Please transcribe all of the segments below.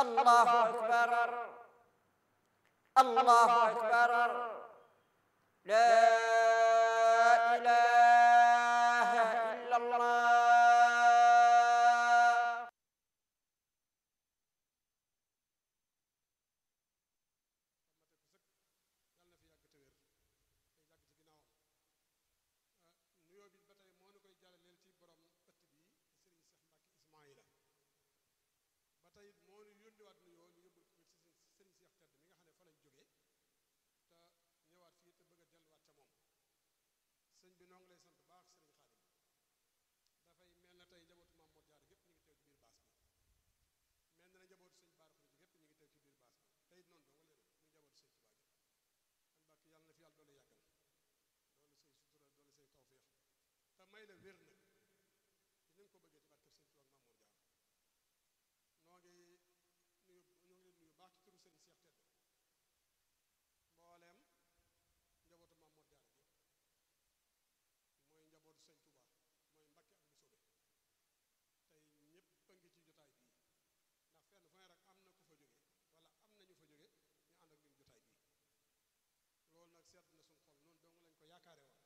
الله أكبر الله أكبر لا إله إلا الله nuyoo bi ba tey moo nu koy jàllaleel ci borom ëtt bi sëriñ Cheikh Mbacke Ismaïla ba tey moo nu yónniwaat nuyoo ñu yóbbul ko ci sëriñ Cheikh tedd mi nga xam ne fa lañ jógee te ñëwaat fii te bëgg a delluwaat ca moom sëñ bi noo ngi lay sant baax sëriñ Xaadim dafay mel na tey njabootu Maam Mor Jaara gépp ñu ngi teew ci biir baas bi mel na njabootu sëñ Baara Xurij gépp ñu ngi teew ci biir baas bi tey noonu dong wala muy njabootu sëñ Tuubaa gépp kon Mbàkke yàlla na fi yàlla doole yàggal doole say sutura doole say tawféex te may la wér nag ci ni nga ko bëggee ci barkeb sëñ Tuubaa ak Maam Mor Jaara noo ngi nuyu ñoo ngi leen nuyu baax ci turu sëriñ Seex Tedd mbooleem njabootu Maam Mor Jaara gépp mooy njabootu sëñ Tuubaa mooy Mbakke ak Musóobe tey ñépp a ngi ci jotaay bii ndax fenn fu ne rek am na ku fa jóge wala am na ñu fa jóge ñu ànd ak ñun jotaay bii loolu nag sedd na suñ xol noonu dong lañ ko yaakaare woon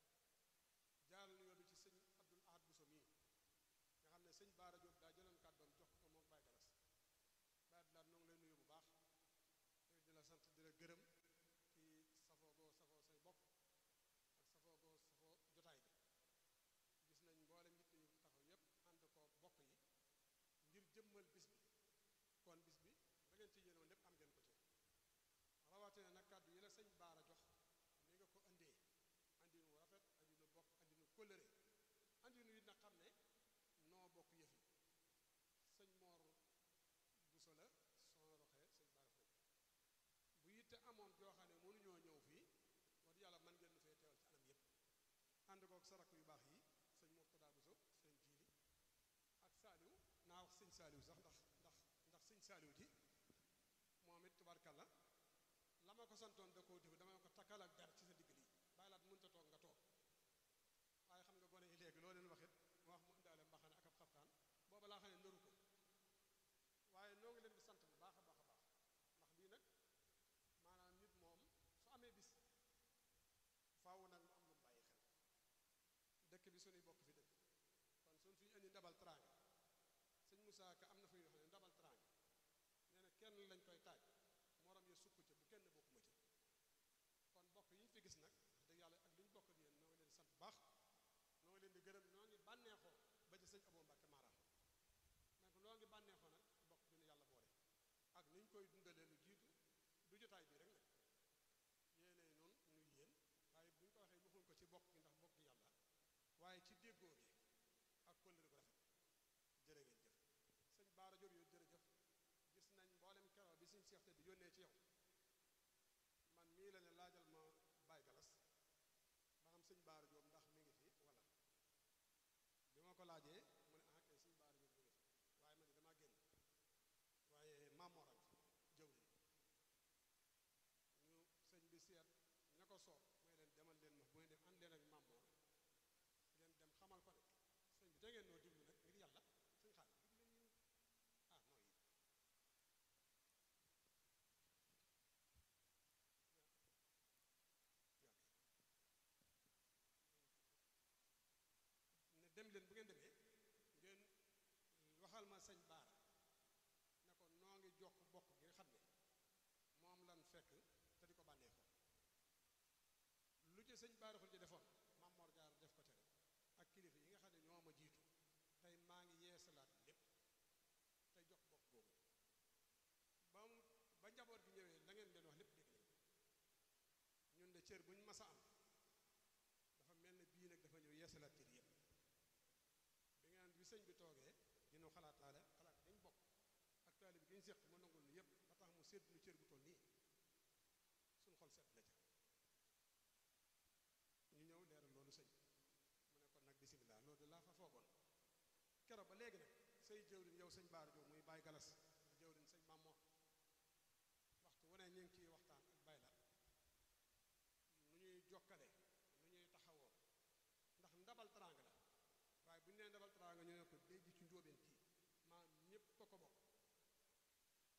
jaaral nuyoo bi ci sëñ Abdul Ahad Bousso mii nga xam ne sëñ Baara Diop daa jëloon kàddoom jox ko moom Baye Galas Baye Abdul Ahad noo ngi lay nuyu bu baax te di la sant di la gërëm ci safoo goo safoo say bokk ak safoo goo safoo jotaay bi gis nañ mboolem nit ñu taxaw yépp ànd ko bokk yi ngir jëmmal bis bi kon bis bi da ngeen ci yéenoon lépp am ngeen ko ci rawatina nag kàddu yi la sëñ Baara jox ni nga ko indee andi nu rafet andi nu bokk andi nu kóllëre andi nu it nag xam ne noo bokk yëf yi sëñ Mor Bousso la soo roxee sëñ Baara Xurij bu yitte amoon joo xam ne mënuñoo ñëw fii wax dëgg yàlla mën ngeen nu fee teewal ci anam yépp ànd kook sarak yu baax yi sëñ Mourtada Bousso sëñ Jiili ak Saaliw naa wax sëñ Saaliw sax ndax ndax ndax sëñ Saaliw ji moom it tubarkalla la ma ko santoon da koo def dama ko takkal ak dara ci sa digg lii bàyyi laat mënta toog nga toog waaye xam nga gone yi léegi loo leen waxit mu wax mu indaale mbaxane ak ab xaftaan booba laa xam ne nëru ko waaye noo ngi leen di sant bu baax a baax a baax ndax lii nag maanaam nit moom su amee bis faaw nag mu am lu mu bàyyi xel dëkk bi suñuy bokk fi dëkk kon suñ fi indi ndabal teraanga sëñ Moussa Ka am na fu ñuy wax ne ndabal teraanga nee na kenn lañ koy taaj morom ya sukk ca bu kenn bokkuma ci kon bokk yi ñu fi gis nag wax dëgg yàlla ak li ñu bokk ak yéen noo ngi leen di sant baax noo ngi leen di gërëm noo ngi bànneexoo ba ci sëñ Abou Mbacke Mara mais noo ngi bànneexoo nag bokk bi nu yàlla boole ak ni ñu koy dundalee lu jiitu du jotaay bii rek nag yéenay noonu nuy yéen waaye bu ñu ko waxee waxuñ ko ci bokk gi ndax bokk yàlla waaye ci déggoo gi ak kóllëre gu rafet jërë ngeen jëf sëñ Baara Diop yow jërëjëf gis nañ mboolem keroo bi suñ seexte di yónnee ci yow man mii la ne laajal ma Baye Galas ba xam sëñ Baara Diop ndax mi ngi fi wala bi ma ko laajee mu ne ah kay sëñ Baara Diop mi ngi fi waaye man damaa génn waaye maamoram fi jëw li ñu sëñ bi seet ña ko soob mooy leen demal leen ma bu ngeen dem ànd leen ak maamoor ngeen dem xamal ko ne sëñ bi da ngeen noo diglu nag ngir yàlla sëñ xaar diglu leen ñu ah non yi ne dem leen bu ngeen demee ngeen waxal ma sëñ baara ne ko noo ngi jokk bokk gi nga xam ne moom lan fekk te di ko bànneexoo lu ci sëñ baara xul ci defoon Maam Mor Jaar def ko tere ak kilifa yi nga xam ne ñoo ma jiitu tey maa ngi yeesalaat lépp tey jox bokk boobu ba mu ba njaboot gi ñëwee la ngeen leen wax lépp dégg nañ ko ñun de cër bu ñu mas a am dafa mel ne bii nag dafa ñëw yeesalaat cër yépp bi ngeen bi sëñ bi toogee dina xalaataale xalaat dañ bokk ak taalib gi ñu séq ma nangul nu yépp ba tax mu sédd nu cër bu toll nii suñ xol set na ca ñu ñëw leeral loolu sëñ mu ne kon nag bisimilah loolu de laa fa foogoon keroog ba léegi nag say jëwriñ yow sëñ Baara Diop muy Baye Galas di jëwriñ sëñ Mamoor waxtu wu ne ñu ngi ciy waxtaan ak Baye la nu ñuy jokkale nu ñuy taxawoo ndax ndabal teraanga la waaye bu ñu nee ndabal teraanga ñu ne ko day ji ci njóobeen kii maam ñépp a ko bokk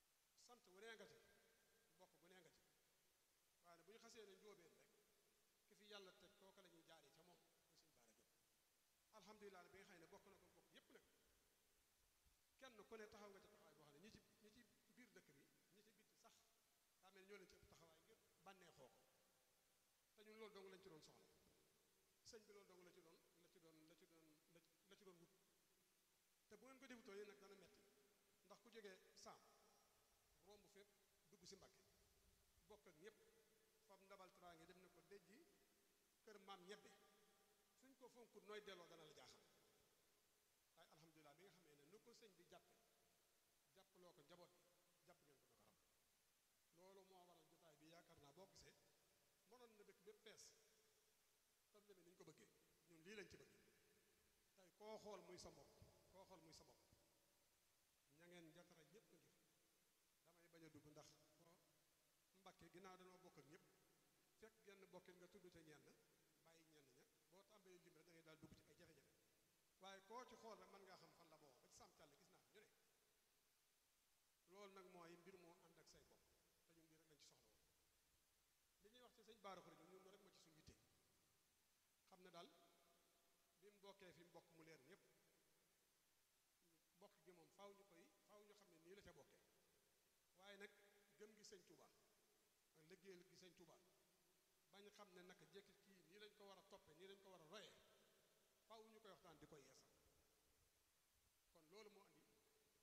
yéene njóobeen rek ki fi yàlla teg kooka la ñuy jaaree ca moom muy sëñ Baara Jóob alhamdulilah bi nga xam ne bokk na ko bokk yépp nag kenn ku ne taxaw nga ca taxawaay boo xam ne ñi ci ñi ci biir dëkk bi ñi ci bitti sax daa mel ni ñoo leen ci ëpp taxawaay ngir bànneexoo ko te ñun loolu dong lañ ci doon soxla sëñ bi loolu dong la ci doon la ci doon la ci doon la ci doon wut te bu ngeen ko defutoo yéen nag dana metti ndax ku jógee saam romb fépp dugg si Mbàkke bokk ak ñëpp fam ndabal teraange dem na ko déjji kër maam ñebbe suñ ko fonkut nooy delloo dana la jaaxal waaye alhamdulilah bi nga xamee ne nu ko sëñ bi jàppe jàppaloo ko njaboot bi jàpp ngeen ko na ko ram loolu moo waral jotaay bi yaakaar naa boo gisee mënoon na dëkk bépp fees tam demee ni ñu ko bëggee ñun lii lañ ci bëgg tey koo xool muy sa mbokk koo xool muy sa bopp ña ngeen njatara ñëpp ngi fi damay bañ a dugg ndax ko mbakke ginnaaw dañoo bokk ak ñëpp fekk genn bokkin nga tudd ca ñenn bàyyi ñenn ña boo tàmbalee lim rek da ngay daal dugg ci ay jafe-jafe waaye koo ci xool rek mën ngaa xam fan la boo ba ci sàmm càll gis naa ñu ne loolu nag mooy mbir moo ànd ak say bopp te ñun lii rek lañ ci soxla woon li ñuy wax ci sëñ Baara Xuré ñun loolu rek moo ci suñu yitte xam ne daal bi mu bokkee fi mu bokk mu leer ñëpp bokk gi moom faaw ñu koy faaw ñu xam ne nii la ca bokkee waaye nag gëm gi sëñ Touba ak liggéeyal gi sëñ Touba bañ xam ne naka jekki kii nii lañ ko war a toppe nii lañ ko war a royee faaw ñu koy waxtaan di koy yeesal kon loolu moo andi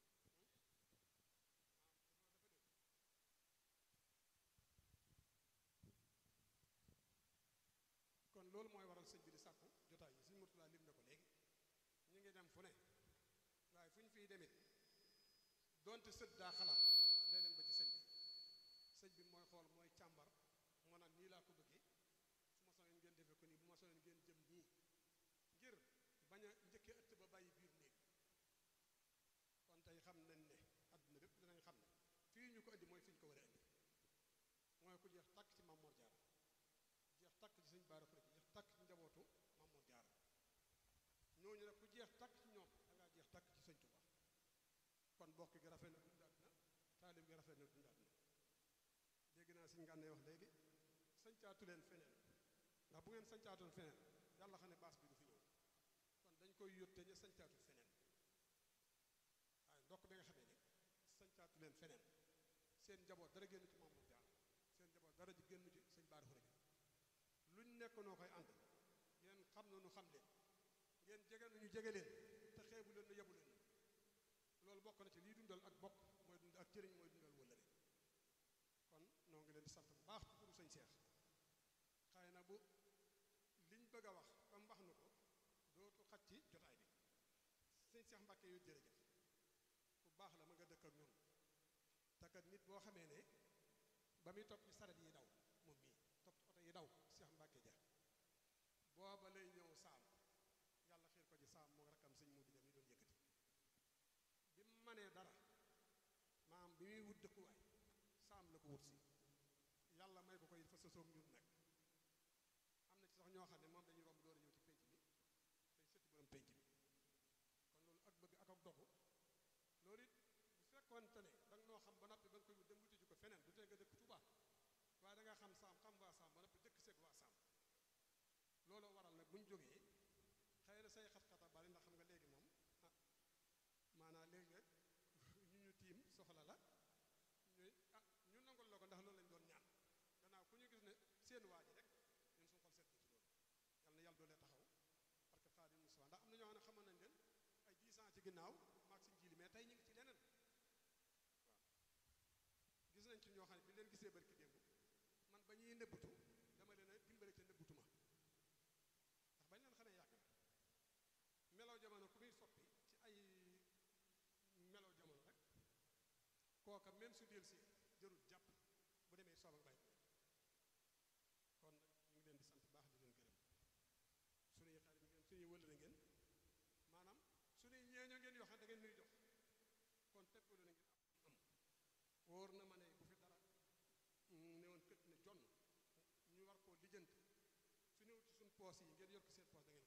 kon loolu mooy waral sëñ bi di sàkku jotaay yi sëñ Murtala lim na ko léegi ñu ngi dem fu ne waaye fu ñu fiy demit donte sët daa xalaat day dem ba ci sëñ bi sëñ bi mooy xool mooy càmbar moo naan nii laa ko bëggee su ma sonoon ngeen defee ko nii bu ma sonoon ngeen jëm nii ngir bañ a njëkkee ëtt ba bàyyi biir néeg kon tey xam nañ ne àdduna bépp dinañ xam ne fii ñu ko indi mooy fi ñu ko war a indi mooy ku jeex tàkk ci Mamoor Jaara jeex tàkk ci sëñ Baara Xuré jeex tàkk ci njabootu Mamoor Jaara ñooñu nag ku jeex tàkk ci ñoom da ngaa jeex tàkk ci sëñ Tuubaa kon bokk gi rafet na dundaat na taalib gi rafet na dundaat na dégg naa suñ ngànnee wax léegi sañcaatu leen feneen ndax bu ngeen sañcaatoon feneen yàlla xam ne baas bi du fi ñëw kon dañ koy yótte ñu sañcaatu feneen waaye ndokk bi nga xamee ne sañcaatu leen feneen seen njaboot dara génn ci Mamour Diarra seen njaboot dara ji génn ci sëñ Baara Xuré luñ nekk noo koy ànd ngeen xam na nu xam leen ngeen jege nañu jege leen te xeebu leen nu yebu leen loolu bokk na ci lii dundal ak bokk mooy dund ak cëriñ mooy dundal wëllëre kon noo ngi leen di sant bu baax ci turu sëñ Seex xëy na bu liñ bëgg a wax ba mu wax na ko dootu xaj ci jotaay bi sëñ Seex Mbàkke yu jërëjëf bu baax la ma nga dëkk ak ñoom takat nit boo xamee ne ba muy topp ci saret yi daw moom mii topp ci oto yi daw Seex Mbàkke ja booba lay ñëw saam yàlla xiir ko ci saam moo rakkam sëñ mu di dem yi doon yëkkati bi mu manee dara maam bi muy wut dëkkuwaay saam la ko wut si yàlla may ko koy fa sosoom ñun nag am na ci sax ñoo xam ne moom dañuy romb door a ñëw ci pénc mi tey sëtti borom pénc mi kon loolu ak bëgg ak ak dogu loolu it bu fekkoonte ne da nga noo xam ba noppi ba nga koy wut dem wuti ji ko feneen du tee nga dëkk Tuubaa waaye da nga xam saam xam waa saam ba noppi dëkk seeg waa saam looloo waral nag bu ñu jógee xëy na say xat-xata bari ndax xam nga léegi moom ah maanaam léegi rek ñu ñu tiim soxla la ñuy ah ñu nangul la ko ndax loolu lañ doon ñaan gannaaw ku ñu gis ne seen waa ji rek ñun suñu xol seet ci loolu yal na yàlla doolee taxaw parce que Xaadim Musaa ndax am na ñoo xam ne xamoon nañ leen ay 10 ans ci ginnaaw maag si njiili mais tey ñu ngi ci leneen waaw gis nañ ci ñoo xam ne bi leen gisee barki démb man ba ñuy nëbbutu dama leen a dimbale ca nëbbutu ma ndax bañ leen xamee yàgg na melaw jamono ku muy soppi ci ay melaw jamono rek kooka même su del si jërul jàpp bu demee soob ak bàyyi kon nag ñu ngi leen di sant baax di leen gërëm suñuy xarit ngeen suñuy wëlëre ngeen maanaam suñuy ñeeño ngeen yoo xam da ngeen nuy jox kon tepp lu na ngeen am wóor na ma ne bu fi dara ne woon kët ne jonn ñu war koo lijjanti su ñëw ci suñ poos yi ngeen yor ko seen poos da ngeen